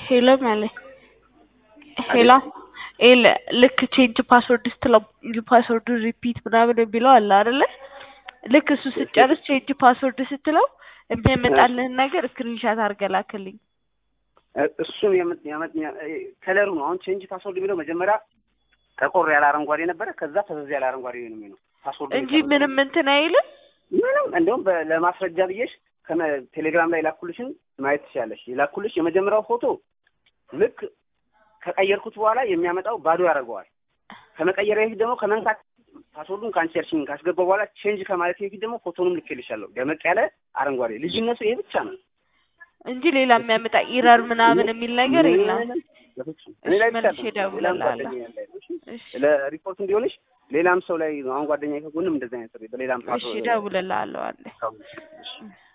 ሄሎ ማለት ሄሎ ኤል ልክ ቼንጅ ፓስወርድ ስትለው ፓስወርዱ ሪፒት ምናምን የሚለው አለ አይደለ? ልክ እሱ ስትጨርስ ቼንጅ ፓስወርድ ስትለው የሚያመጣልህን ነገር ስክሪንሻት አድርገህ ላክልኝ። እሱን ከለሩ ነው። አሁን ቼንጅ ፓስወርድ የሚለው መጀመሪያ ጠቆር ያለ አረንጓዴ ነበረ። ከዛ ፈዘዝ ያለ አረንጓዴ ነው የሚለው ፓስወርድ እንጂ ምንም እንትን አይልም። ምንም እንደውም ለማስረጃ ብዬሽ ቴሌግራም ላይ ላኩልሽን ማየት ትችላለሽ። የላኩልሽ የመጀመሪያው ፎቶ ልክ ከቀየርኩት በኋላ የሚያመጣው ባዶ ያደርገዋል። ከመቀየሪያ በፊት ደግሞ ከመንካት ፓስወርዱን ካንቸርሽን ካስገባ በኋላ ቼንጅ ከማለት በፊት ደግሞ ፎቶንም ልኬልሻለሁ። ደመቅ ያለ አረንጓዴ። ልዩነቱ ይሄ ብቻ ነው እንጂ ሌላ የሚያመጣ ኢረር ምናምን የሚል ነገር የለም። እኔ ላይ ብቻ መልሼ እደውልልሃለሁ። ለሪፖርት እንዲሆንሽ ሌላም ሰው ላይ አሁን ጓደኛ ከጎንም እንደዚህ አይነት በሌላም እሺ እደውልልሃለሁ አለ